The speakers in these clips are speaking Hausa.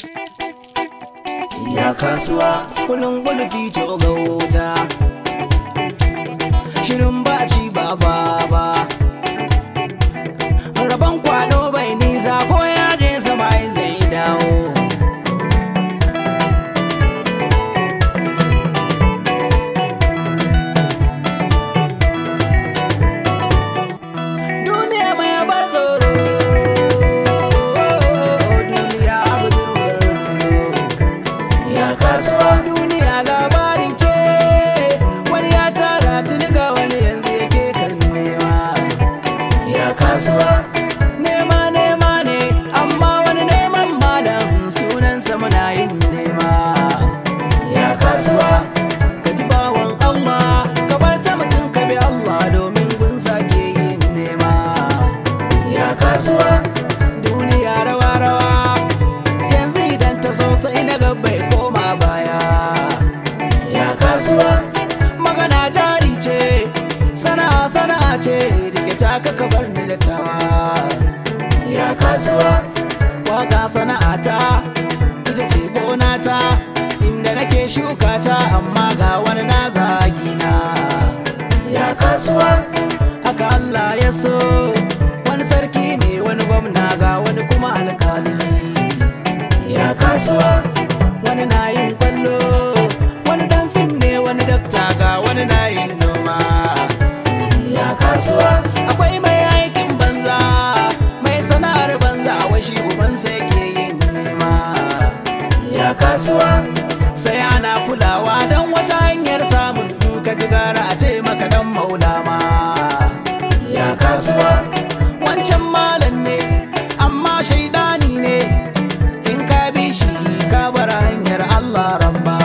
ya kasuwa kulun gulfi ce ga wuta shirin ba ci ba ba ba rabon kwano bai nisa ko ya je sama zai dawo duniya mai bar tsoro duniya abu durwar dulo ya kasuwa duniya labari ce wani ya tara tuni ga wani yanzu yake kan nema ya kasuwa nema nema ne amma wani neman malam sunansa muna yin nema ya kasuwa ka ji bawan Allah ka bar ta mutum ka bi Allah domin gun sake yin nema ya kasuwa duniya rawa rawa yanzu idan ta so sai na ga bai koma baya ya kasuwa magana jari ce sana'a sana'a ce rike ta ka bar ni da tawa ya kasuwa waka sana'a ta ita ce gona ta inda nake shuka ta amma ga wani na zagina ya kasuwa haka Allah ya so wani sarki ne wani gwamna ga wani kuma alkali ya kasuwa wani na yin kwallo wani dan fim ne wani dakta ga wani na yin noma ya kasuwa akwai mai aikin banza mai sana'ar banza wai shi ubansa yake yin nema ya kasuwa sai ana kulawa don wata hanyar samun in ka ji gara a ce maka dan maulama ya kasuwa wancan malam ne amma shaidani ne in ka bi shi ka bar hanyar Allah rabba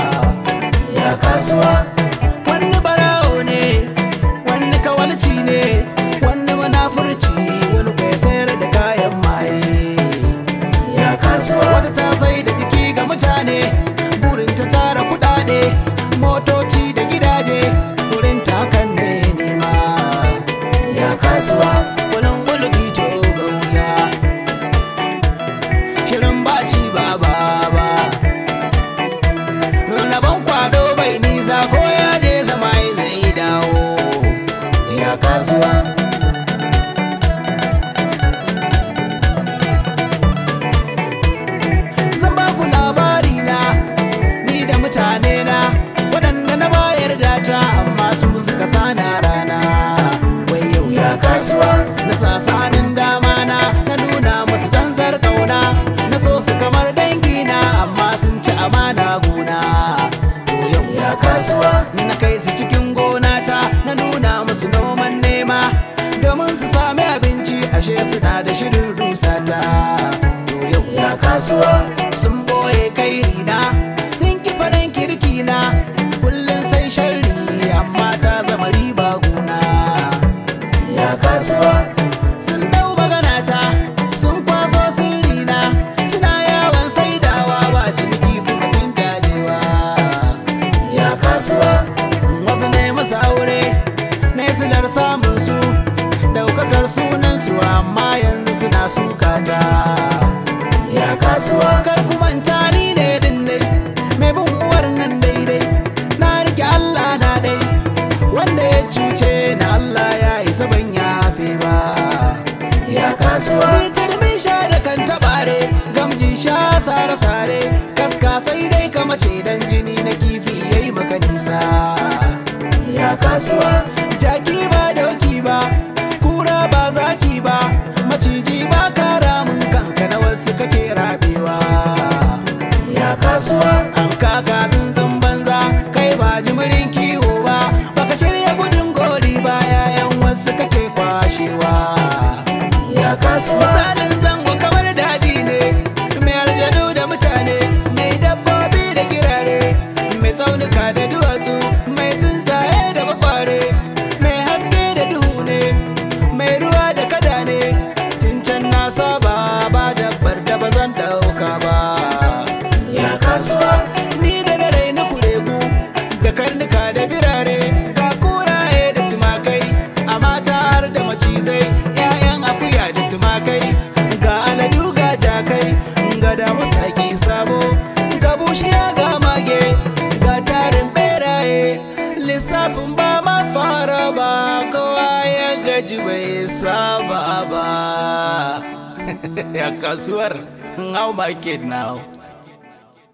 ya kasuwa wani barawo ne wani kawalci ne wani munafurci wani kai sayar da kayan maye ya kasuwa wata ta sai da jiki ga mutane burin ta tara kudade motoci da gidaje wurin ta kan ne nema ya kasuwa kulun gulfi to ga wuta shirin baci ba ba ba rabon kwado bai nisa ko ya je zama zai dawo ya kasuwa zan ba ku labari na ni da mutane na waɗanda na bayar da ta amma su suka sana rana wai yau ya kasuwa na sasanin dama na na nuna musu zanzar kauna na so su kamar dangi na amma sun ci amana gona to yau ya kasuwa na kai su cikin gona ta na nuna musu noman nema domin su sami abinci ashe suna da shirin rusata to yau ya kasuwa sun boye kairi na sun ki faɗin kirki na kullum sai sharri amma ta zama riba guna ya kasuwa sun dau magana ta sun kwaso sirri na suna yawon saidawa ba ciniki kuma sun gajewa ya kasuwa wasu ne masu aure ne silar samun su daukakar sunan su amma yanzu suna sukata ya kasuwa kar ku manta ni ne dindai mai bin uwar nan daidai na rike Allah na dai wanda ya cuce na Allah ya isa ban yafe ba ya kasuwa ni turmi sha da kan tabare gamji sha sare sare kaska sai dai ka mace dan jini na kifi yayi maka nisa ya kasuwa jaki ba doki ba kura ba zaki ba maciji ba kara mun kanka na wasu kake rabewa ya kasuwa an kaka zunzun banza kai ba jimirin kiwo ba baka shirya gudun gori ba yayan wasu kake kwashewa ya kasuwa misalin zango kamar daji ne mai aljanu da mutane mai dabbobi da girare mai tsaunuka da duwatsu mai tsuntsaye da bakware mai haske da duhu ne mai ruwa da kada ne can na saba ba dabbar da ba zan dauka ba ya kasuwa ni da na raina kuregu da karnuka da birare ga kuraye da tumakai a mata har da macizai 'ya'yan akuya da tumakai sabo ga bushiya ga mage ga tarin beraye lissafin ba ma fara ba kowa ya gaji bai saba ba ya kasuwar how market now